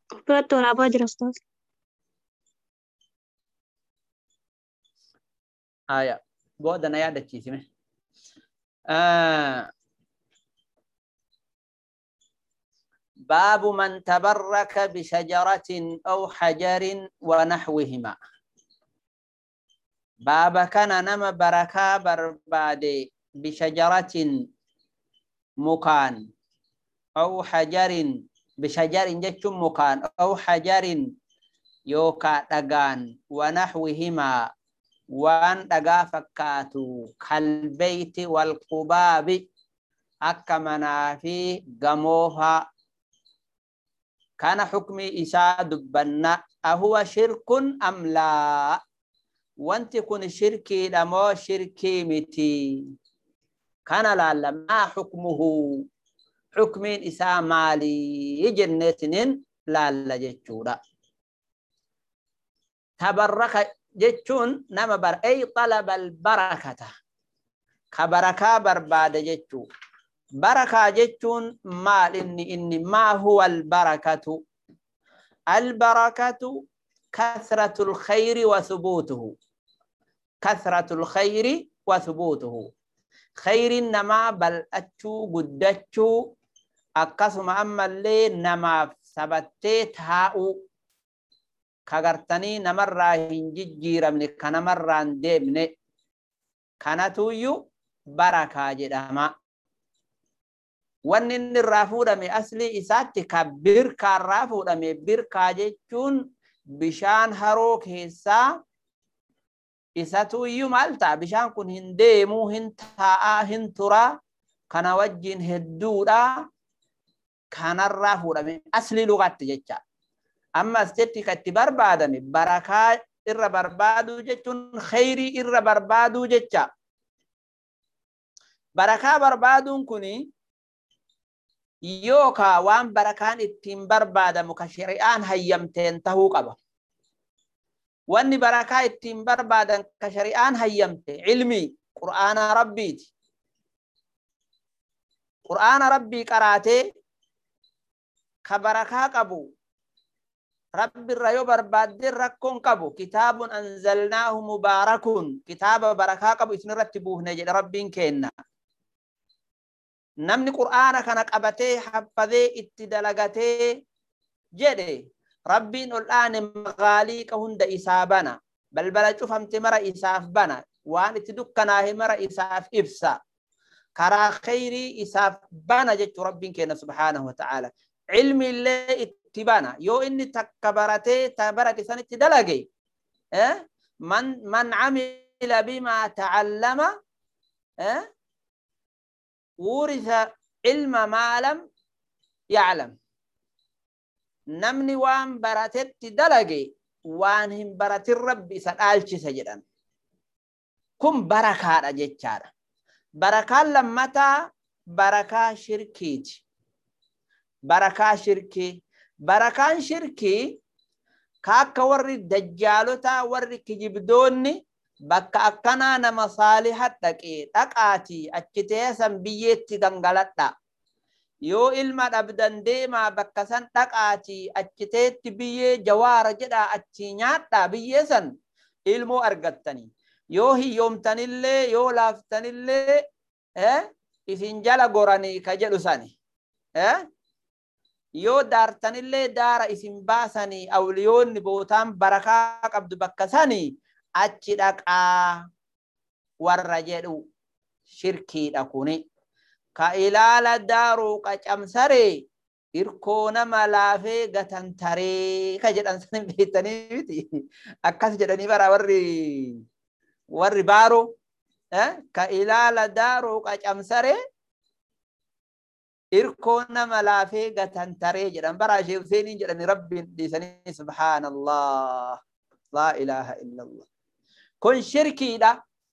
Biratti waraabaa jira ustaas. Haya, booda na yaadachiisime. Ah, باب من تبرك بشجرة أو حجر ونحوهما باب كان نما بركة برباد بشجرة مكان أو حجر بشجر جتش مكان أو حجر يوكا دغان ونحوهما وان دغا فكاتو كالبيت والقباب أكمنا في جموها كان حكمي إساء دبنا أهو شرك أم لا وانت كن شركي لما شركي متي كان لا لا ما حكمه حكمين إساء مالي جنتين لا لا جتشورا تبرك جتشون نما بر أي طلب البركة كبركة برباد جتشو بركة جتون ما إني إني ما هو البركة البركة كثرة الخير وثبوته كثرة الخير وثبوته خير نما بل أتشو قدتشو أقسم أما اللي نما ثبتت هاو كغرتني نمر هنججير من كنمر ديمن كانتو يو بركة جدما wanni inni irraa fuudhame aslii isaatti ka birkaa irraa fuudhame birkaa jechuun bishaan haroo keessaa isatu iyyuu maal ta'a bishaan kun hin deemuu hin taa'aa hin turaa kana wajjin hedduudha kanarraa fuudhame aslii lugaatti jecha ammas jetti ka itti barbaadame barakaa irra barbaaduu jechuun khayrii irra barbaaduu jecha barakaa barbaaduun kunii yookaa waan barakaan ittiin barbaadamu ka shari'aan hayyamteen tahuu qaba. Wanni barakaa ittiin barbaadan ka shari'aan hayyamte ilmii qur'aana rabbiiti. Qur'aana rabbii qaraatee ka barakaa qabu rabbirra yoo barbaaddeen rakkoon qabu kitaabun anzalnaahu mubaarakun kitaaba barakaa qabu isinirratti buufne jedhe rabbiin kenna. namni qur'aana kana qabatee haffadee itti dalagatee jedhe rabbiin ol dhaane magaaliiqa hunda isaa bana balbala cufamte mara isaaf bana waan itti dukkanaahe mara isaaf ibsa karaa khayrii isaaf bana jechuu rabbiin kenna subhaanahu wa ta'ala ilmi illee itti bana yoo inni takka baratee ta barate sanitti dalage man man camila bimaa ta'allama ورث علم ما لم يعلم نمني وان براتت دلقي وان هم برات الرب سدالش سجدان كم بركة جتشارة بركة لمتا بركة شركيت بركة شركي بركة شركي كاكا وري دجالوتا وري كجبدوني bakka akkanaa nama saalihat dhaqee dhaqaatii achi teessan biyyeetti gangaladha. Yoo ilma dhabdan deemaa bakka san dhaqaatii achi teetti biyyee jawaara jedhaa achi nyaadhaa biyyee san ilmoo argattanii. Yoo hiyyoomtanillee yoo laaftanillee isin jala goranii ka jedhu sani. Yoo daartanillee daara isin baasanii awliyoonni bootaan barakaa qabdu bakka sanii achi dhaqaa warra jedhu shirkiidha kuni. Ka ilaala daaruu qacamsaree hirkoo nama laafee gatantaree ka jedhan san beektanii miti. Akkas jedhanii bara warri warri baaroo ka ilaala daaruu qacamsaree hirkoo nama laafee gatantaree jedhan bara ishee Huseeniin jedhani rabbiin dhiisanii subhaanallah. laa ilaaha illallah. Kun shirkiidha.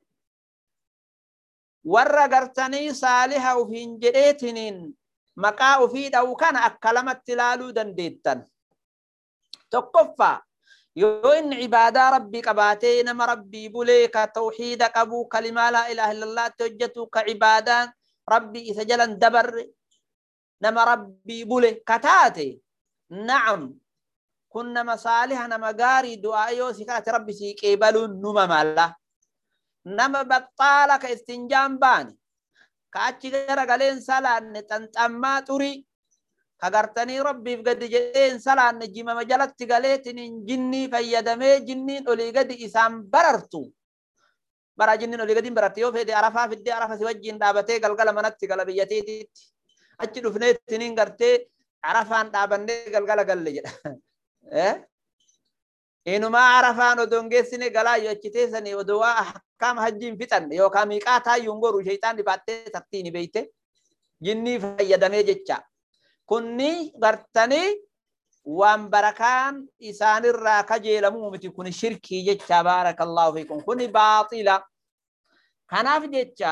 Warra gartanii saaliha ufiin jedheetiniin maqaa ufii dha'u kana akka lamatti ilaaluu dandeettan. Tokkoffaa yoo inni ibaadaa rabbii qabaatee nama rabbii bulee ka tawxiida qabu kalimaa laa ilaaha illallaatti hojjetu ka ibaadaan rabbii isa jalan dabarre nama rabbii bule ka taate na'am kun nama saaliha nama gaarii du'aa yoo si kadhate rabbi sii qeebaluun numa malla nama baxxaala ka istinjaan baane ka achi gara galeen salaanne xanxammaa xurii ka gartanii rabbiif gadi jedheen salaanne jimama jalatti galeetiniin jinnii fayyadamee jinniin olii gadi isaan barartu bara jinniin olii gadiin bararte yoo fedhe arafaa fiddee arafa si wajjiin dhaabatee galgala manatti gala biyyateetiitti achi dhufneetiniin gartee arafaan dhaabannee galgala galle jedha. Inumaa arafaan odoo hin geessine galaa yoo achi teessanii odoo waa ahkaama hajjiin fixanne yookaan miiqaa taayyuun goru sheexaan dhibaattee tartiini beeyte jinnii fayyadamee jecha. Kunni gartanii waan barakaan isaanirraa kajeelamuu miti kun shirkii jecha baarakallahu fiikum kuni baaxila. Kanaaf jecha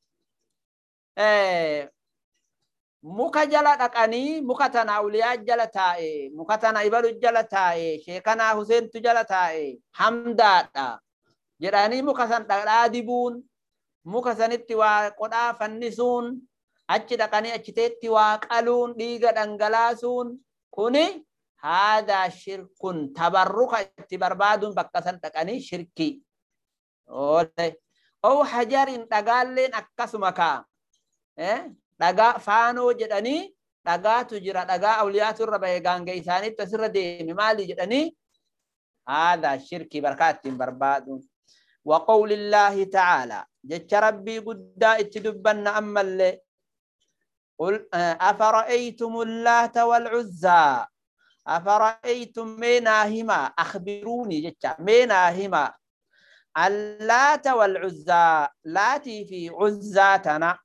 muka jala dhaqanii muka tana awliyaa jala taa'e muka tana ibalu jala taa'e sheekanaa Huseentu jala taa'e hamdaadha jedhanii muka san dhadhaa dibuun muka sanitti waa qodhaa fannisuun achi dhaqanii achiteetti waa qaluun dhiiga dhangalaasuun kuni haadaa shirkun tabarruka itti barbaaduun bakka san dhaqanii shirkii oo hajarin dhagaalleen akkasuma kaa dhagaa faanoo jedhanii dhagaatu jira dhagaa awliyaatu irra bahe gaangee isaaniitti asirra deeme maali jedhanii haadaa shirkii barkaa ittiin barbaaduun وقول الله تعالى جت ربي قد اتدبن أما اللي قل أفرأيتم اللات والعزى أفرأيتم ميناهما أخبروني جت ميناهما اللات والعزى لاتي في عزاتنا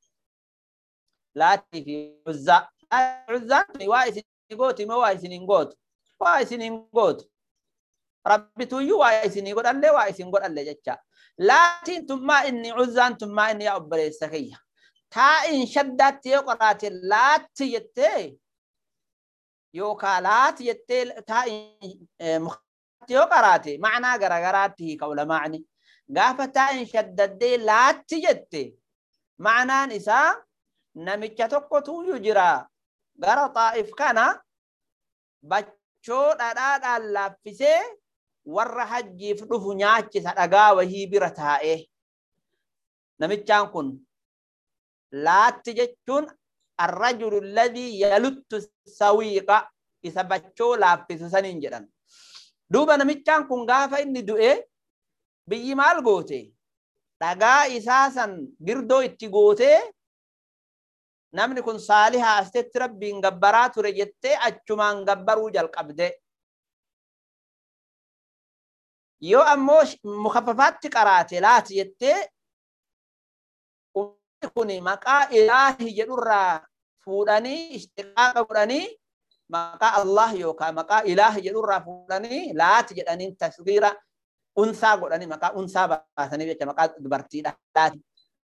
لاتي في عزى عزى وايس نقوتي ما وايس نقوت وايس نقوت ربي تويو وايس نقوت اللي وايس نقوت اللي جتشا لاتين ثم إني عزان ثم إني يا أبري سخية تا إن شدت يقرات لات يتي يوكا لات يتي تا إن مخت يقرات معنى غرغراتي قول معني قافة تا إن شدت لات يتي معنى نساء namicha tokkotu jira gara xaa'if kana bachoo dhadhaadhaan laaffisee warra hajjiif dhufu nyaachisa dhagaa wahii bira taa'e. Namichaan kun laatti jechuun arrajulu alladhii yaluttu sawiiqa isa bachoo laaffisu saniin jedhan. Duuba namichaan kun gaafa inni du'e biyyi maal goote? Dhagaa isaa san girdoo itti gootee namni kun saalihaa asitti rabbiin gabbaraa ture jettee achumaan gabbaruu jalqabde. Yoo ammoo mukaffafaatti qaraate laati jettee ummanni kun maqaa ilaahi jedhurraa fuudhanii istiqaaqa godhanii maqaa Allah yookaan maqaa ilaahi jedhurraa fuudhanii laati jedhanii tasgiira unsaa godhanii maqaa unsaa baasanii jecha maqaa dubartiidha laati.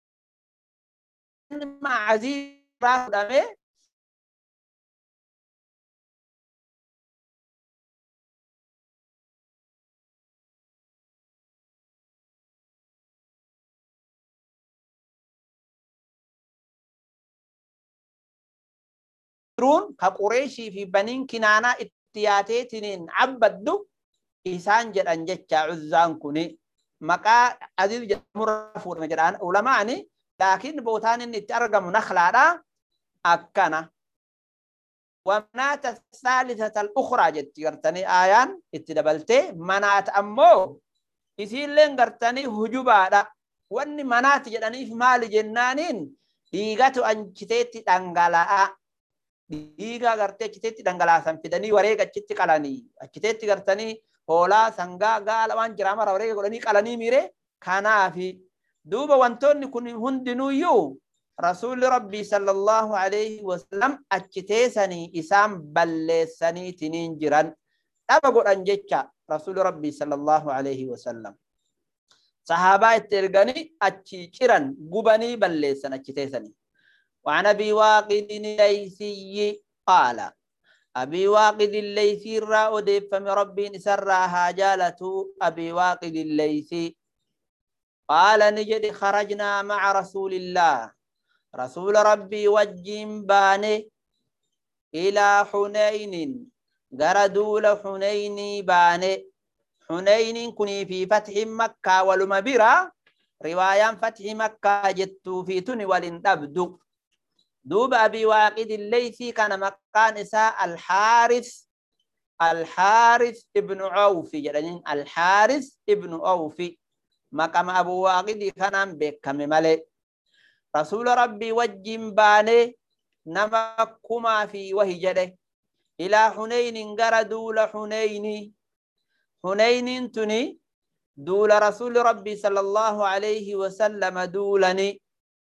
Maazii irraa fudhamee jiruun ka qureeshii fi baniin kinaanaa itti yaateetiniin cabbaddu isaan jedhan jecha uzzaan kuni maqaa aziz jedhamurraa fuudhame jedhaan ulamaani laakiin bootaan inni itti argamu nakhlaadha akkana ومنات الثالثة الأخرى جت قرتني آيان اتدبلتي منات أمو إسين لين قرتني هجوبا دا واني منات جدني في مال جنانين ديغاتو أنجتيتي دنغلاء dhiigaa gartee achiteetti dhangalaasan fidanii wareega achitti qalanii achiteetti gartanii hoolaa sangaa gaala waan jiraa mara wareega godhanii qalanii miire kanaafi duuba wantoonni kun hundinuuyyuu rasuulli rabbii sallallahu alaihi wasallam achiteessanii isaan balleessaniitiniin jiran dhaba godhan jecha rasuulli rabbii sallallahu alaihi wasallam sahaabaa itti erganii achi ciran gubanii balleessan achiteessanii وعن أبي واقد الليثي قال أبي واقد الليثي را أدف من ربي سراها جالة أبي واقد الليثي قال نجد خرجنا مع رسول الله رسول ربي وجين باني إلى حنين gara duula xuneynii baane xuneyniin kunii fi fathi makkaa waluma bira riwaayaan fathi makkaa jettuu fi tuni walin dhabdu duuba abii waaqidi leysii kana maqaan isaa alxaaris alxaaris ibnu awfi jedhaniin alxaaris ibnu awfi maqama abu waaqidi kanaan beekame malee rasuula rabbii wajjin baane nama kumaa fi wahi jedhe ilaa xuneynin gara duula xuneyni xuneynin tuni duula rasuuli rabbii sala allahu alayhi wasallama duulani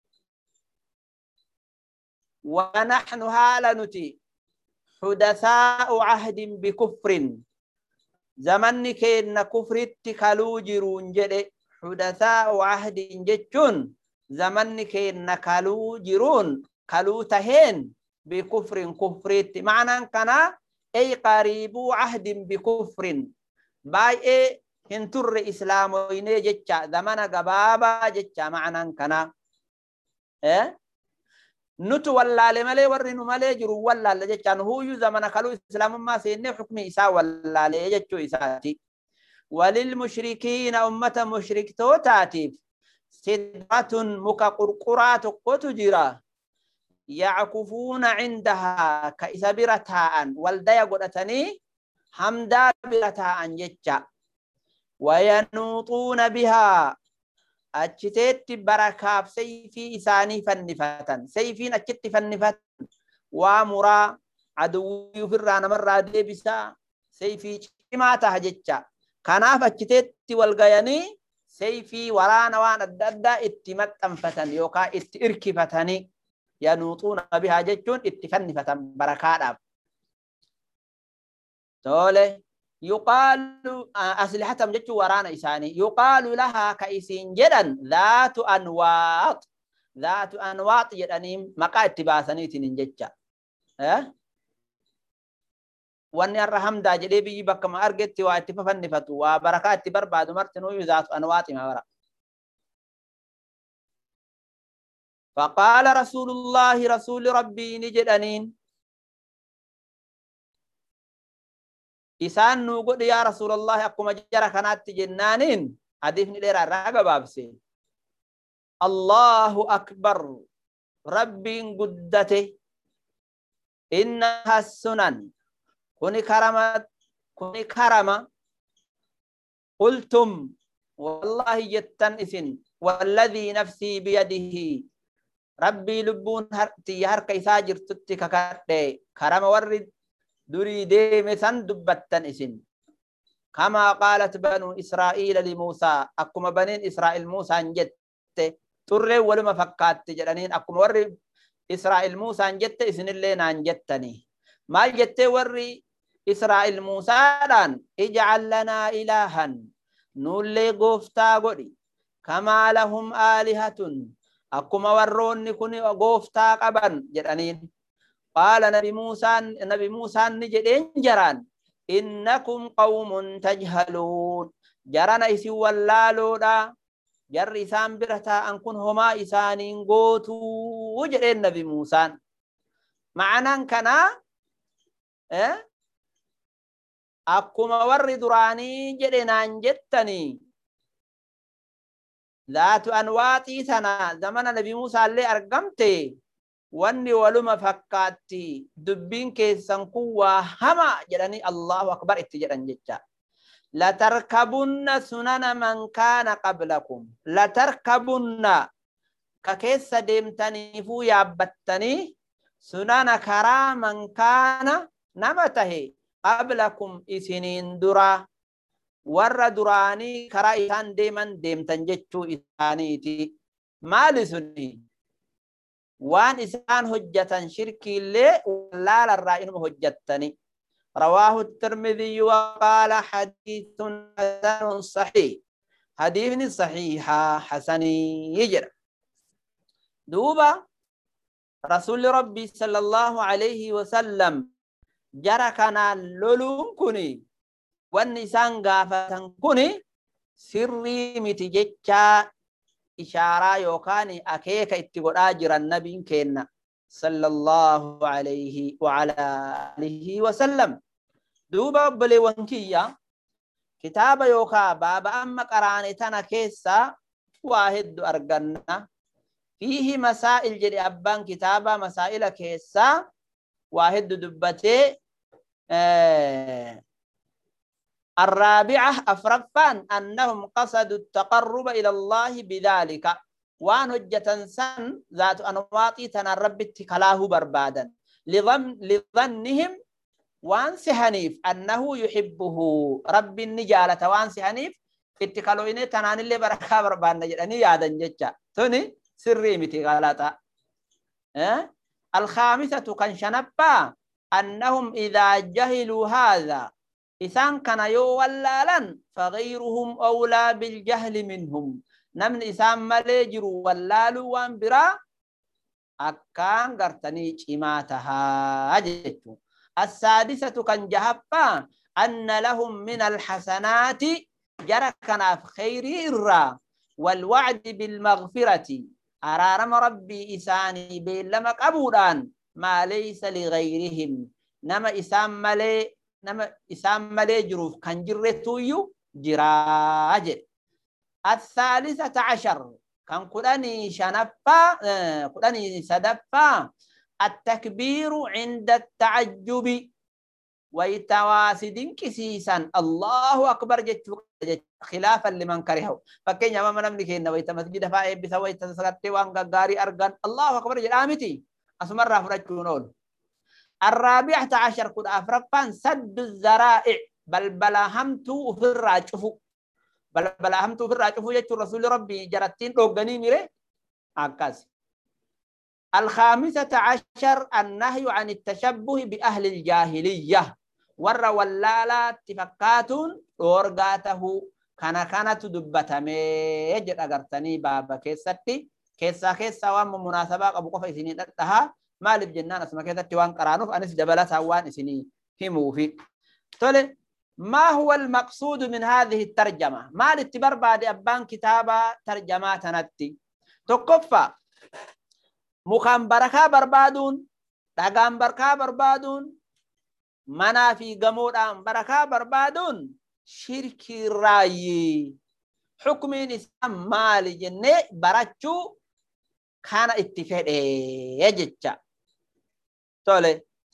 ونحن هالنتي حدثاء عهد بكفر زمن كين كفر كالو جرون جدي حدثاء عهد جتون زمن كين كالو جرون كالو تهين بكفر كفر معنى كان أي قريب عهد بكفر باي اي هنتر إسلام ويني جتشا زمن قبابا جتشا معنى كان إيه nutu wallaale malee warri nu malee jiru wallaale jechaan huyyuu zamana kaluu islaamummaa seennee xukmi isaa wallaalee jechuu isaati. walil mushrikiina ummata mushriktootaatiif sidratun muka qurquraa tokkotu jira. yackufuuna cindahaa ka isa bira taa'an waldaya godhatanii hamdaa bira taa'an jecha. wayanuuxuuna bihaa achiteetti barakaaf sayfii isaanii fannifatan sayfiin achitti fannifatan waa muraa aduwwii ofirraa namarraa deebisaa sayfii cimaa taha jecha kanaaf achiteetti wal gayanii sayfii waraana waan adda addaa itti maxxanfatan yookaan itti irkifatanii yanuuxuuna bihaa jechuun itti fannifatan barakaadhaaf. Tole. يقال أسلحتهم جتشو ورانا إساني يقال لها كإسين جدا ذات أنواط ذات أنواط جداني مقا اتباساني تنين جتشا أه؟ واني الرحم دا جدي بي بك ما أرجت واتفا فنفتو وبركات تبر بعد مرتنو ذات أنواط ما ورا فقال رسول الله رسول ربي نجدانين isaan nuu godhe yaa rasuulallahi akkuma jara kanaatti jennaaniin hadiifni dheeraa irraa gabaabse allahu akbar rabbiin guddate innaha sunan kuni karama kuni karama qultum wallahi jettan isin والذي نفسي بيده ربي لبون هرتي هرك إسا جرتتي ككرد كرم ورد durii deeme san dubbattan isin kamaa qaalat banuu israa'iila limuusaa akkuma baniin israa'il muusaan jette xurreen waluma fakkaatti jedhaniin akkuma warri israa'il muusaan jette isinillee naan jettanii maal jettee warri israa'il muusaadhaan ijcal lanaa ilaahan nuullee gooftaa godhi kamaa lahum aalihatun akkuma warroonni kun gooftaa qaban jedhaniin قال نبي موسى نبي موسى نجدين جران إنكم قوم تجهلون جران إسي واللالو دا جر إسان برتا أنكن هما إسان قوتو وجدين نبي موسى معنى كنا إيه؟ أكما ور دراني جدنان جتني ذات أنواتي سنة زمن نبي موسى اللي أرقمتي wanni waluma fakkaatti dubbiin keessan kun waa hama jedhanii Allahu akbar itti jedhan jecha. Latarkabunna sunana man kaana qablakum. Latarkabunna ka keessa deemtaniifuu yaabbattanii sunana karaa man kaana nama tahe qablakum isiniin dura warra duraanii karaa isaan deeman deemtan jechuu isaaniiti. Maali suni? waan isaan hojjatan shirkiillee wallaalarraa inuma hojjattani رواه الترمذي وقال حديث حسن صحيح حديث صحيح حسن يجر دوبا رسول ربي صلى الله عليه وسلم جرى كان لولون كني والنسان غافتن كني سري متججا ishaaraa yookaan akeeka itti godhaa jiran nabiin keenna sallallahu alayhi wa ala alihi wa sallam duuba obboleewwan kiyya kitaaba yookaa baaba amma qaraane tana keessa waa heddu arganna fiihi masaa'il jedhe abbaan kitaaba masaa'ila keessaa waa heddu dubbatee الرابعة أفرفان أنهم قصدوا التقرب إلى الله بذلك وان هجة سن ذات أنواطي تنرب اتكلاه بربادا لظن لظنهم وان سهنيف أنه يحبه رب النجالة وان سهنيف اتكالو إني تنان اللي بركة بربان نجراني يادا ججا توني سري متي غلطة أه؟ الخامسة كان شنبا أنهم إذا جهلوا هذا إسان كان يولالا فغيرهم أولى بالجهل منهم نمن إسان مليجر ولالو وان برا أكان غرتني إماتها أجتو السادسة كان جهبا أن لهم من الحسنات جركنا في خير إرى والوعد بالمغفرة أرارم ربي إساني بيلما قبولان ما ليس لغيرهم نما إسان ملي nama isaan malee jiruuf kan jirretuyyuu jiraa jedhe. الثالثة عشر كان كدني شنفا كدني سدفا التكبير عند التعجب ويتواسد كسيسا الله أكبر جت خلافا لمن كرهه فكين يا ماما نملك إن ويت مسجد فاي بس ويت سكت وان غاري أرغان الله أكبر جل آمتي أسمر رافرجونون الرابعة عشر كد أفرفان سد الزرائع بل بلا همتو في الراجفو بل بلا همتو في الراجفو يجو رسول ربي جرتين روغني ميري أكاس الخامسة عشر النهي عن التشبه بأهل الجاهلية ور ولالا اتفاقات أورغاته كان كانت دبتمي يجد أغرتني بابا كيستي كيسا كيسا وام مناسبة أبو قفا سنين maaliif jennaan asuma keessatti waan qaraanuuf anis dabalataa waan isinii himuufi. Tole, ما هو المقصود من هذه الترجمة؟ ما الاتبار بعد أبان كتابة ترجمة تنتي تقفى مخام بركة بربادون دقام بركة بربادون منا في قمود أم بركة بربادون شرك الرأي حكم إسلام مال جنة براتشو كان اتفاق يجتشا tole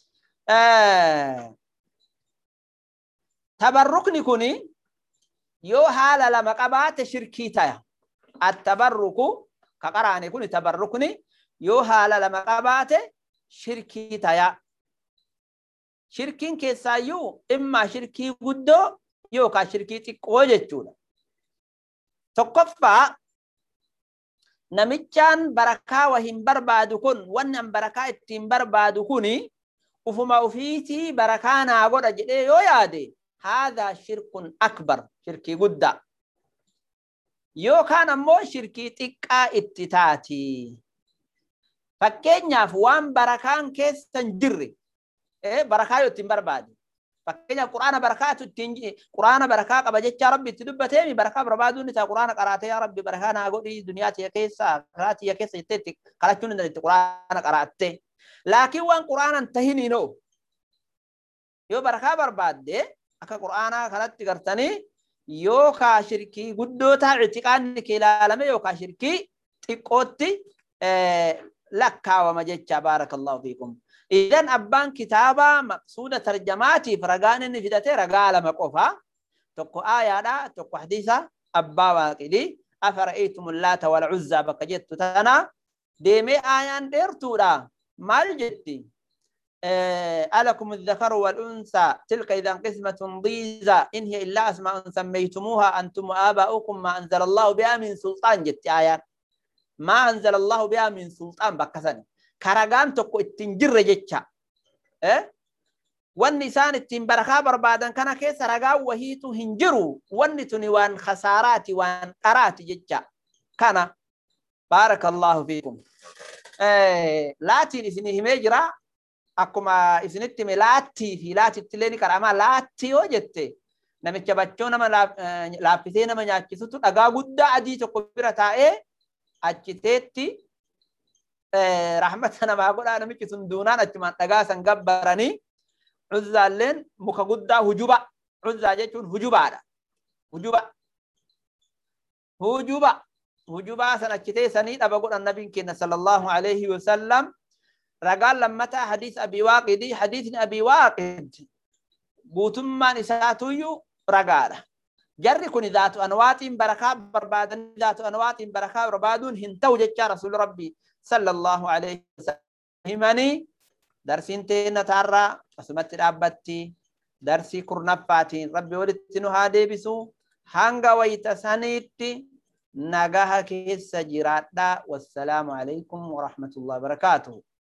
tabarrukni kuni yoo haala lama qabaate shirkii taya attabarruku ka qaraane kuni tabarrukni yoo haala lama qabaate shirkii taya shirkiin keessaayyuu immaa shirkii guddoo yookaan shirkii xiqqoo jechuudha tokkoffaa namichaan barakaa wa hin barbaadu kun wanni an barakaa ittiin barbaadu kuni ufuma ufiitii barakaa naa godha jedhee yoo yaade haadhaa shirkun akbar shirkii guddaa yookaan ammoo shirkii xiqqaa itti taati fakkeenyaaf waan barakaan keessa hin jirre barakaa yoo ittiin barbaade fakkeenyaaf quraana barakaatu ittiin quraana barakaa qaba jecha rabbi itti dubbateemi barakaa barbaaduun isaa quraana qaraatee yaa rabbi barakaa naa godhi duniyaa tiya keessa karaa tiya keessa jettee itti kadhachuun hin dandeetti quraana qaraattee laakiin waan quraanan tahiniinoo yoo barakaa barbaadde akka quraanaa kanatti gartanii yookaa shirkii guddoo taa ictiqaanni kee ilaalame yookaa shirkii xiqqootti lakkaawama jecha baarakallahu fiikum. idan abbaan kitaabaa maqsuuda tarjamaatiif ragaan inni fidate ragaa lama qofa tokko aayaadha tokko hadiisa abbaa waaqidhi afara'aytum laata wal cuzzaa bakka jettu tana deemee aayaan dheertuudha maal jetti ألكم الذكر والأنثى تلك إذا قسمة ضيزى إن هي إلا أسماء سميتموها أنتم وآباؤكم ما أنزل الله بها من سلطان جت آيات ما أنزل الله بها من سلطان بكسني karagaan tokko ittiin jirre jecha wanni isaan ittiin barakaa barbaadan kana keessa ragaa wahiitu hin jiru wanni tuni waan khasaaraati waan qaraati jecha kana baarakallahu fiikum laatiin isinii himee jira akkuma isinitti hime laattii fi laatitti illee ni qarama laattii yoo jette namicha bachoo nama laaffisee nama nyaachisutu dhagaa guddaa adii tokko bira taa'ee achiteetti rahmata namaa godhaa namichi sun duunaan achumaan dhagaa san gabbaranii Uzzaalleen muka guddaa hujuba. Uzzaa jechuun hujubaadha. Hujuba. Hujuba. Hujubaa san achi teessanii dhaba godhan nabiin keenya sallallahu alaihi wasallam. Ragaan lammataa hadiis abii waaqidii. Hadiisni abii waaqid guutummaan isaatuyyuu ragaadha. Jarri kun zaatu anwaatiin barakaa barbaadan zaatu anwaatiin barakaa barbaaduun hin ta'u jechaa rasuulli rabbii sallallahu alaihi wasallam himanii darsiin teenya taarraa asumatti dhaabbatti darsii kurnaffaatiin rabbi walitti nu haa deebisu hanga wayita saniitti nagaha keessa jiraadhaa wassalaamu alaikum warahmatullahi wabarakaatuhu